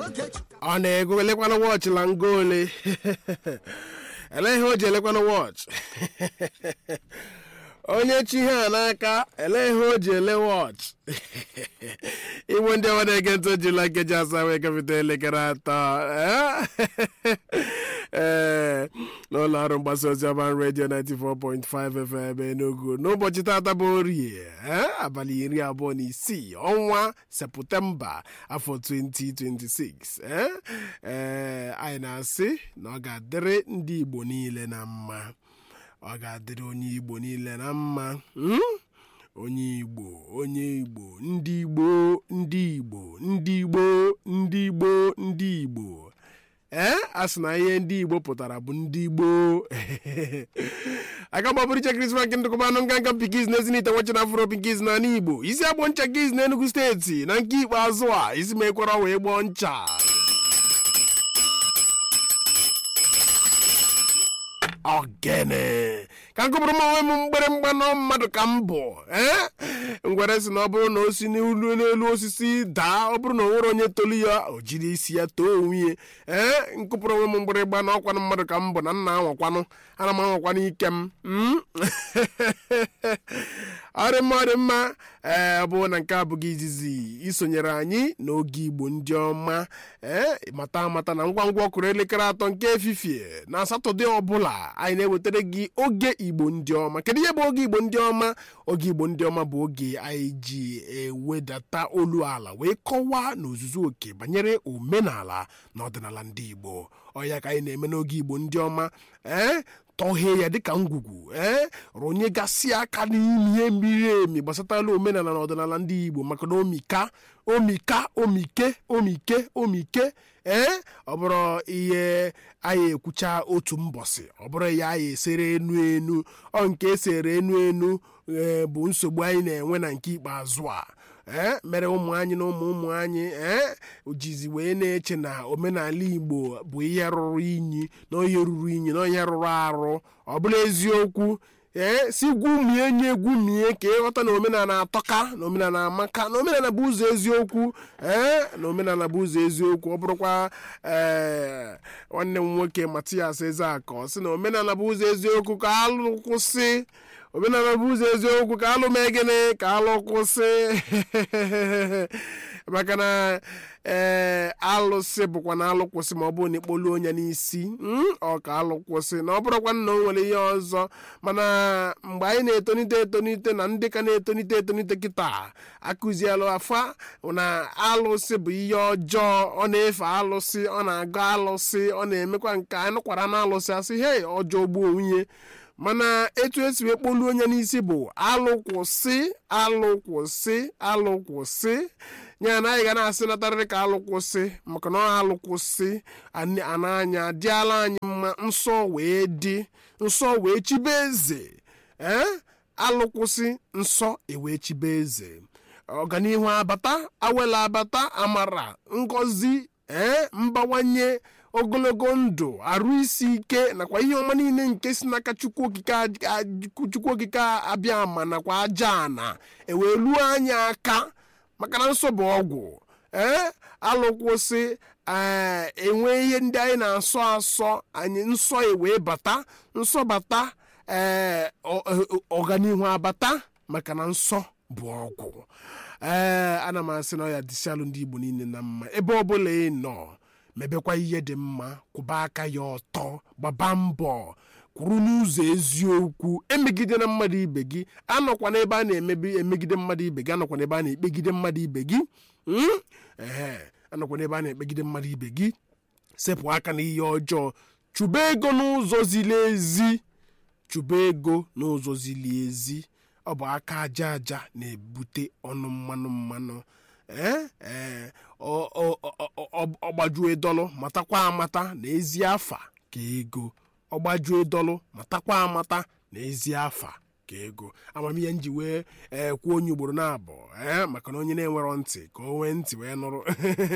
ọ na-ego elekwana wọchị la ngo ole ele ihe o ji elekwana wọchị onye chi ihe a n'aka ele ihe o ji ele wọchị igbo ndị ọma na-ege ntị ojila nkeji asaa wee gafete elekere atọ ee n'ụlọ ọrụ mgbasa ozi ọban redio 94.5 FM Enugu n'ụbọchị tata bụ orie abalị iri abụọ na isii ọnwa septemba afọ 2026 ee anyị na-asị na ọ ga-adịrị ndị Igbo niile na mma ọ ga-adịrị onye Igbo niile na mma onye Igbo onye Igbo ndị Igbo ndị Igbo ndị Igbo ndị Igbo ndị Igbo ee a sị na ihe ndị Igbo pụtara bụ ndị Igbo aka gbabụrụ iche krismas nke ndụkọba anụ nganga pikiz na ezinite nwachi na afro pikiz na ala Igbo isi agbọ ncha giz na Enugu steeti na nke ikpeazụ a isi ma ekwara wee gbọọ ncha ogene ka nkụpụrụ m onwe m mgbịrịmgba nọ mmadụ ka m bụ ee ngwere si na ọ bụrụ na o si n'elu n'elu osisi daa ọ bụrụ na o nwere onye tolu ya o jiri isi ya too onwe ya ee nkụpụrụ onwe m mgbịrịgba na ọkwanụ mmadụ ka m bụ na nna anwakwanụ ana m anwakwanụ ike m ọrị mma ọrị mma ee ọ bụrụ na nke abụghị izizi isonyere anyị n'oge igbo ndị ọma ee mata amata na ngwa ngwa ọkụrụ elekere atọ nke efifie na satọde ọbụla anyị na-ewetara gị oge igbo ndị ọma kedu ihe bụ oge igbo ndị ọma oge igbo ndị ọma bụ oge anyị ji ewedata olu ala wee kọwaa n'ozuzu oke banyere omenala na ọdịnala ndị igbo ọya ka anyị na-eme n'oge igbo ndị ọma ee tọghee ya dịka ngwugwu ee rụnyegasị aka n'ime ihe miri emi gbasatala omenala na ọdịnala ndị igbo maka na omika omika omike omike omike ee ọ bụrụ ihe anyị ekwucha otu mbọsị ọ bụrụ ya anyị esere enu enu ọ nke esere enu enu bụ nsogbu anyị na-enwe na nke ikpeazụ a ee mere ụmụ anyị na ụmụ ụmụ anyị ee jizi wee na-eche na omenala igbo bụ ihe rụrụ inyi na onye ruru inyi na onye rụrụ arụ ọ bụla eziokwu ee si gwumie nye gwumie ka ịghọta na omenala atọka na omenala amaka na omenala bụ ụzọ eziokwu ee na omenala bụ ụzọ eziokwu ọ bụrụkwa ee nwanne m nwoke Matias Ezeaka ọ sị na omenala bụ ụzọ eziokwu ka alụ kwụsị omenala bụ ụzọ eziokwu ka alụ mee gịnị ka alụ kwụsị maka na ee alụsị bụkwa na alụ kwụsị ma ọ bụrụ na ikpolu onye n'isi ọ ka alụ kwụsị na ọ bụrụkwa na o nwere ihe ọzọ mana mgbe anyị na-etonite etonite na ndị ka na-etonite etonite kịta akụzielụ afa na alụsị bụ ihe ọjọọ ọ na-efe alụsị ọ na-agụ alụsị ọ na-emekwa nke anyị nụkwara na alụsị asị hei ọjọọ gbuo nwunye mana etu esi wee kpolu onye n'isi bụ alụkwụsị alụkwụsị alụkwụsị ya na anyị ga na-asị natarịrị ka alụkwụsị maka na ọ alụkwụsị ananya dịala anyị mma nsọ wee dị nsọ wee chibe eze ee alụkwụsị nsọ ewee chibe eze ọganihu abata awela abata amara ngọzi ee mbawanye ogologo ndụ arụ isi ike nakwa ihe ọma niile nke si n'aka chukwu okike abịa ama nakwa aja ana ewee luo anyị aka maka na nsọ bụ ọgwụ ee alụkwụsị ee enwe ihe ndị anyị na-asọ asọ anyị nsọ ewee bata nsọ bata ee ọganihu abata maka na nsọ bụ ọgwụ ee ana m asị na ọ ya dịsialụ ndị Igbo niile na mma ebe ọbụla ị nọ mebekwa ihe dị mma kwụba aka ya ọtọ gbaba mbọ kwuru n'ụzọ eziokwu emegide na mmadụ ibe gị anọkwa n'ebe a na-emebi emegide mmadụ ibe gị anọkwa n'ebe a na-ekpegide mmadụ ibe gị ee anọkwa n'ebe a na-ekpegide mmadụ ibe gị sepụ aka n'ihe ọjọọ chụba ego n'ụzọ ziri ezi chụba ego n'ụzọ ziri ezi ọ bụ aka aja aja na-ebute ọnụ mmanụ mmanụ ee ee ọgbajue dọlụ matakwa amata na ezi afa ka ego ọgbajue dọlụ matakwa amata na ezi afa ka ego amamihe nji wee ee kwuo onye ugboro na-abụ ee maka na onye na-enwerọ ntị ka o nwee ntị wee nụrụ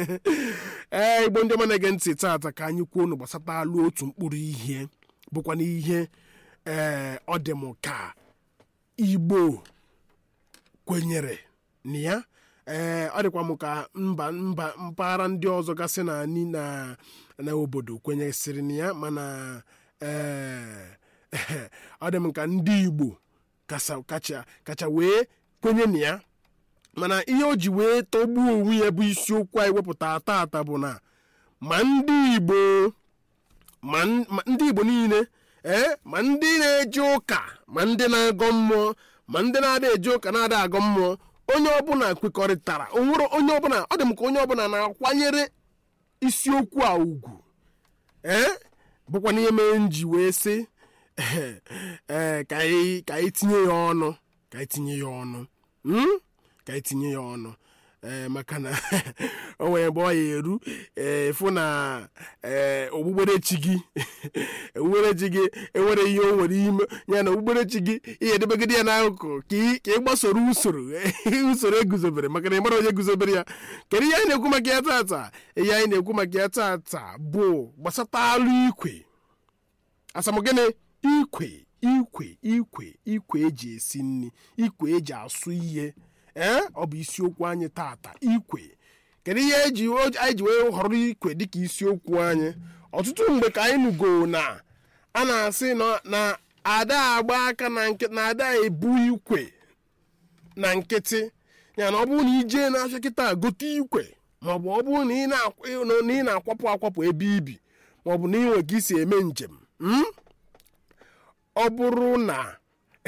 ee igbo ndị ọma na-ege ntị taata ka anyị kwuo unu gbasata alụ otu mkpụrụ ihe bụkwa n'ihe ee ọ dị m ka igbo kwenyere na ya ee ọ dịkwa m ka mba mba mpaghara ndị ọzọ gasị na anyị na na obodo kwenyesịrị na ya mana ee ọ dị m ka ndị igbo kasa kacha kacha wee kwenye na ya mana ihe o ji wee tọgbuo onwe ya bụ isiokwu anyị wepụta taata bụ na ma ndị igbo ma n- ma ndị igbo niile ee ma ndị na-eje ụka ma ndị na-agọ mmụọ ma ndị na-ada eje ụka na-ada agọ mmụọ onye ọbụla kwekọrịtara onwere onye ọbụla ọ dị m ka onye ọbụla na-akwanyere isiokwu a ugwu ee bụkwa n'ihe mere m ji wee sị ee ka anyị ka anyị tinye ya ọnụ ka anyị tinye ya ọnụ mm? ka anyị tinye ya ọnụ ee maka na o nwere mgbe ọ ya eru ee fụ na ee okpukperechi gị okpukperechi gị enwere ihe o nwere ime ya na okpukperechi gị ihe edebegide ya n'akụkụ ka ị ka ị gbasoro usoro usoro eguzobere maka na ị mara onye guzobere ya kedu ihe anyị na-ekwu maka ya tata ihe anyị na-ekwu maka ya tata bụ gbasata alụ ikwe asamogene ikwe ikwe ikwe ikwe eji esi nri ikwe eji asụ ihe ee ọ bụ isiokwu anyị tata ikwe kedu ihe eji o- anyị ji wee họrọ ikwe dịka isiokwu anyị ọtụtụ mgbe ka anyị nugo na a na-asị na- na ada agba aka na nkịtị na ada ebu ikwe na nkịtị ya na ọ bụrụ na ijee n'afịa kịta gote ikwe maọbụ ọ bụrụ na ị na-akwa- na ị na-akwapụ akwapụ ebe ibi maọbụ na ị nwe ka isi eme njem mm? ọ bụrụ na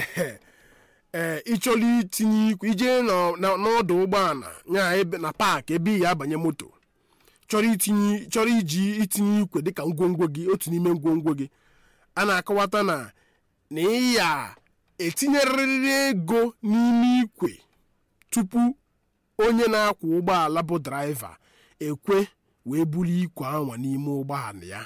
ee ị chọrọ itinye ikwe ijee nọ- na- n'ọdụ ụgbọala ya ebe na paakị ebe ị ya abanye moto chọrọ itinye chọrọ iji itinye ikwe dịka ngwongwo gị otu n'ime ngwongwo gị a na-akọwata na na ị ya etinyerịrị ego n'ime ikwe tupu onye na-akwọ ụgbọala bụ draiva ekwe wee buru ikwe anwa n'ime ụgbọala ya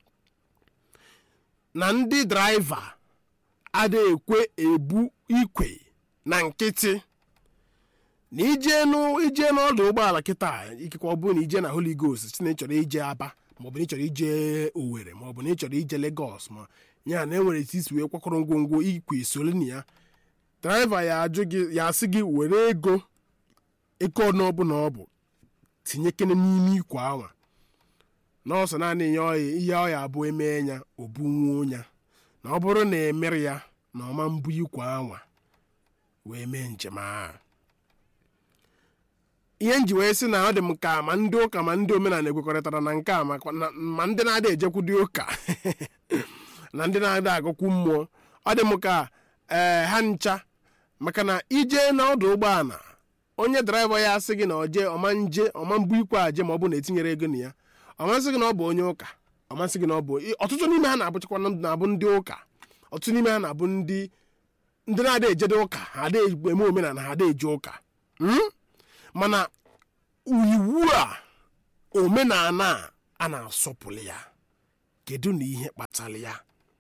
na ndị draiva ada ekwe ebu ikwe na nkịtị na ije n'ụ- ije n'ọdụ ụgbọala kịta ikekwe ọ bụrụ na ije na holy ghost si na ị chọrọ ije aba maọbụ na ị chọrọ ije owere maọbụ na ị chọrọ ije legos ma ya na enwere eti isi wee kwakọrọ ngwongwo ikwe soro na ya draiva ya ajụ gị ya asị gị were ego ego ọnụ ọbụla ọ bụ tinyekene n'ime ikwe anwa nọọsụ naanị ihe ọ ihe ọ ya abụ emee ya obunwuo ya na ọ bụrụ na emere ya na ọma mbụ ikwe anwa wee mee njem ahụ ihe nji wee sị na ọ dị m ka ma ndị ụka ma ndị omenala ekwekọrịtara na nke a makwa na- ma ndị na-ada ejekwudi ụka na ndị na-ada agụkwu mmụọ ọ dị m ka ee ha ncha maka na ije n'ọdụ ụgbọala onye draiva ya asị gị na oje ọma nje ọma mbụ ikwe aje ma ọ bụ na etinyere ego na ya ọmasị gị na ọ bụ onye ụka ọmasị gị na ọ bụ ọtụtụ n'ime ha na-abụchakwa na-abụ ndị ụka ọtụtụ n'ime ha na-abụ ndị ndị na-ada ejede ụka ha ada eme omenala ha ada eje ụka Mm? mana iwu a omenala a a na-asọpụrụ ya kedu na ihe kpatara ya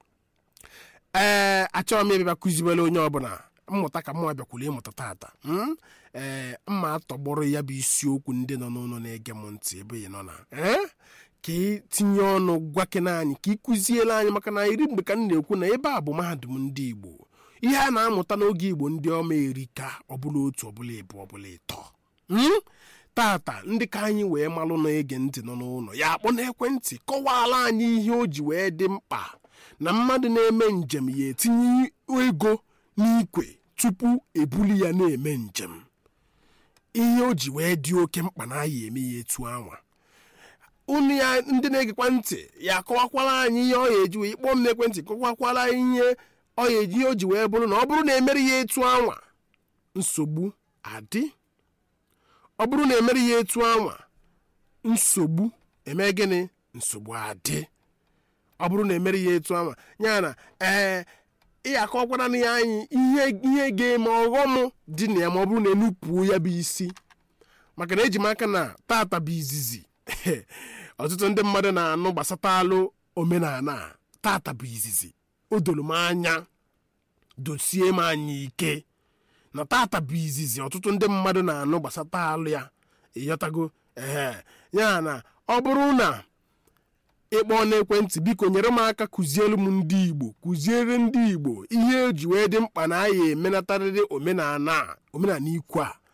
ee achọrọ m ịbịa kụziwere onye ọbụla mmụta ka mụnwa bịakwuru ịmụta tata mm? ee mma atọgbọrọ ya bụ isiokwu ndị nọ n'ụlọ na-ege m ntị ebe ị nọ na ee ka ị tinye ọnụ gwakena anyị ka ị kụziere anyị maka na iri mgbe ka m na-ekwu na ebe a bụ mahadum ndị igbo ihe a na-amụta n'oge igbo ndị ọma erika ọbụla otu ọbụla ebu ọbụla ịtọ Mm? tata ndị ka anyị wee malụ na-ege ntị nọ n'ụlọ ya akpọ n'ekwentị kọwaala anyị ihe o ji wee dị mkpa na mmadụ na-eme njem ya etinye ego n'ikwe tupu ebuli ya na-eme njem ihe o ji wee dị oke mkpa na ya eme ya etu anwa unu ya ndị na-egekwa ntị ya akọwakwala anyị ihe ọ ya eji wee kpọọ m n'ekwentị kọwakwala ihe ọ ya eji ihe o ji wee bụrụ na ọ bụrụ na emere ya etu anwa nsogbu adị ọ bụrụ na emere ya etu anwa nsogbu eme gịnị nsogbu adị ọ bụrụ na emere ya etu anwa ya na ee ị akọkwara na ya anyị ihe ihe ga-eme ọghọm dị na ya ma ọ bụrụ na enupuo ya bụ isi maka na eji m aka na tata bụ izizi ọtụtụ ndị mmadụ na-anụ gbasata alụ omenala a. tata bụ izizi o doro m anya dosie m anya ike na tata bụ izizi ọtụtụ ndị mmadụ na-anụ gbasata alụ ya ịghọtago ee ya na ọ bụrụ na ịkpọ n'ekwentị biko nyere m aka kụziere m ndị igbo kụziere ndị igbo ihe eji wee dị mkpa na anyị emenatarịrị omenala a, omenala ikwu a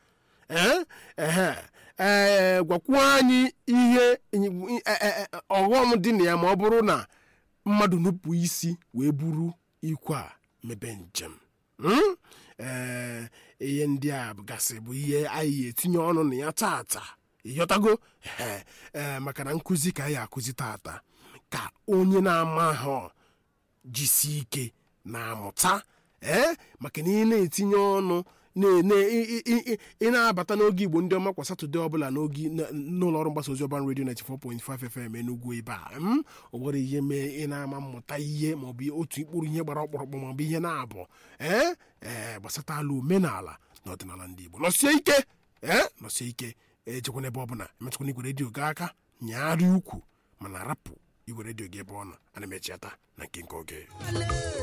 ee ehe ee gwakwuo anyị ihe e- e- e- ọghọm dị na ya ma ọ bụrụ na mmadụ nupụ isi wee buru ikwe a mebe njem Mm? ee ihe ndị a gasị bụ ihe anyị etinye ọnụ na ya tata ịghọtago ee ee maka na nkụzi ka anyị akụzi tata ka onye na-ama ahụ jisi ike na-amụta ee maka na ị na-etinye ọnụ na- na- ị- ị- ị- ị na-abata n'oge igbo ndị ọma kwa satọde ọbụla n'oge n- n'ụlọ ọrụ mgbasa ozi ọban redio 94.5 fm enugwu ebe a m o nwere ihe mee ị na-ama mmụta ihe maọbụ otu ikpụrụ ihe gbara ọkpụrụkpụ maọbụ ihe na-abụ ee ee gbasata ala omenala na ọdịnala ndị igbo nọsie ike ee nọsie ike ejekwana ebe ọbụla emetụkwana igwe redio gị aka nyagharịa ukwu mana rapụ igwe redio gị ebe ọ nọ ana m echiata na nke nke oge